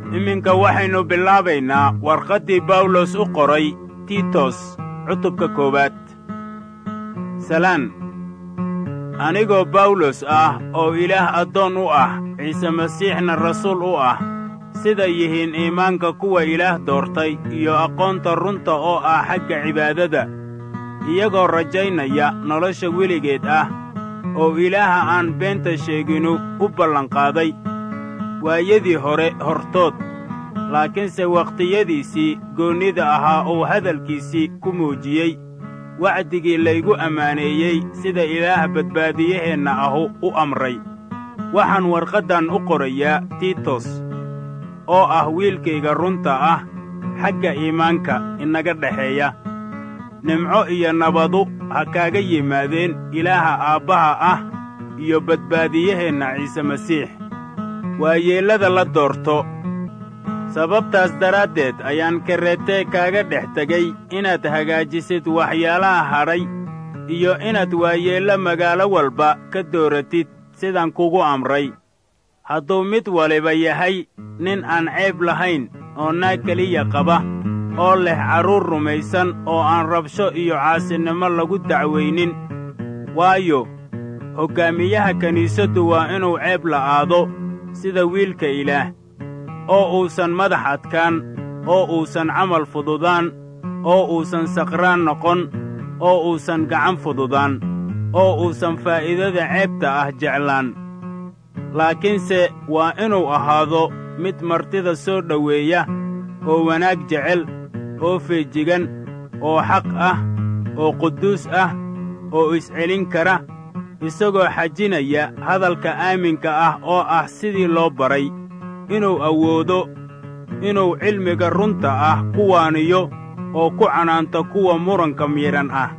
iminka waxaynu bilaabaynaa warqaddii bawlos u qoray tiitos cutubka koowaad salaan anigoo bawlos ah oo ilaah addoon u ah ciise masiixna rasuul u ah sida yihiin iimaanka kuwa ilaah doortay iyo aqoonta runta oo ah xagga cibaadada iyagoo rajaynaya nolosha weligeed ah oo ilaaha aan beenta sheeginu u ballanqaaday waayadii hore hortood laakiinse wakhtiyadiisii goonnida ahaa uu hadalkiisii ku muujiyey wacdigii laygu ammaaneeyey sida ilaah badbaadiyaheenna ahu u amray waxaan warqaddan u qorayaa tiitos oo ah wiilkayga runta ah xagga iimaanka inaga dhexeeya nimco iyo nabadu ha kaaga yimaadeen ilaaha aabbaha ah iyo badbaadiyaheenna ciise masiix waayeellada la doorto sababtaas daraaddeed ayaan kareetee kaaga dhex tegey inaad hagaajisid waxyaalaha hadhay iyo inaad waayeello magaalo walba ka dooratid sidaan kugu amray hadduu mid waliba yahay nin aan ceeb lahayn oo naag keliya qaba oo leh carruur rumaysan oo aan rabsho iyo caasinimo lagu dacwaynin waayo hoggaamiyaha kiniisaddu waa inuu ceeb la'aado sida wiilka ilaah oo uusan madax adkaan oo uusan camal fududaan oo uusan saqraan noqon oo uusan gacan fududaan oo uusan faa'iidada ceebta ah jeclaan laakiinse waa inuu ahaado mid martida soo dhoweeya oo wanaag jecel oo feejigan oo xaq ah oo quduus ah oo iscelin kara isagoo xajinaya hadalka aaminka ah oo ah sidii loo baray inuu awoodo inuu cilmiga runta ah ku waaniyo oo ku canaanto kuwa muranka miidhan ah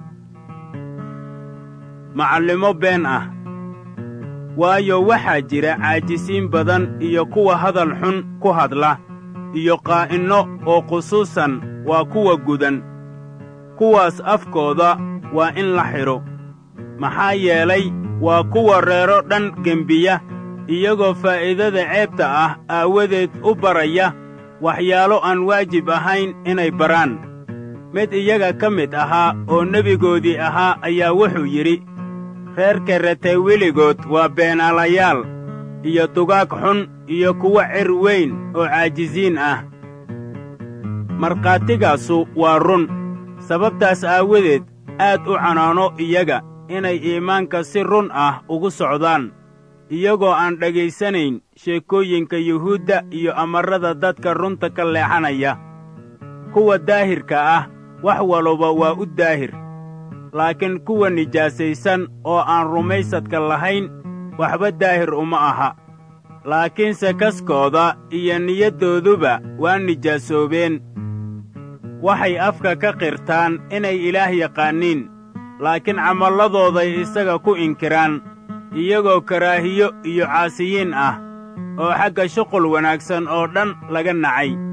macallimo been ah waayo waxaa jira caajisiin badan iyo kuwa hadal xun ku hadla iyo qaa'inno oo khusuusan waa kuwa gudan kuwaas afkooda waa in la xidho maxaa yeelay waa kuwa reero dhan gembiya iyagoo faa'iidada ceebta ah aawadeed u baraya waxyaalo aan waajib ahayn inay baraan mid iyaga ka mid ahaa oo nebigoodii ahaa ayaa wuxuu yidhi reer karatay weligood waa beenaalayaal iyo dugaag xun iyo kuwo cer weyn oo caajisiin ah markhaatigaasu waa run sababtaas aawadeed aad u canaano iyaga inay iimaanka si run ah ugu socdaan iyagoo aan dhegaysanayn sheekooyinka yuhuudda iyo amarrada dadka runta ka leexanaya kuwa daahirka ah wax waluba waa u daahir laakiin kuwa nijaasaysan oo aan rumaysadka lahayn waxba daahir uma aha laakiinse kaskooda iyo niyaddooduba waa nijaasoobeen waxay afka ka qirtaan inay ilaah yaqaaniin laakiin camalladooday isaga ku inkiraan iyagoo karaahiyo iyo caasiyiin ah oo xagga shuqul wanaagsan oo dhan laga nacay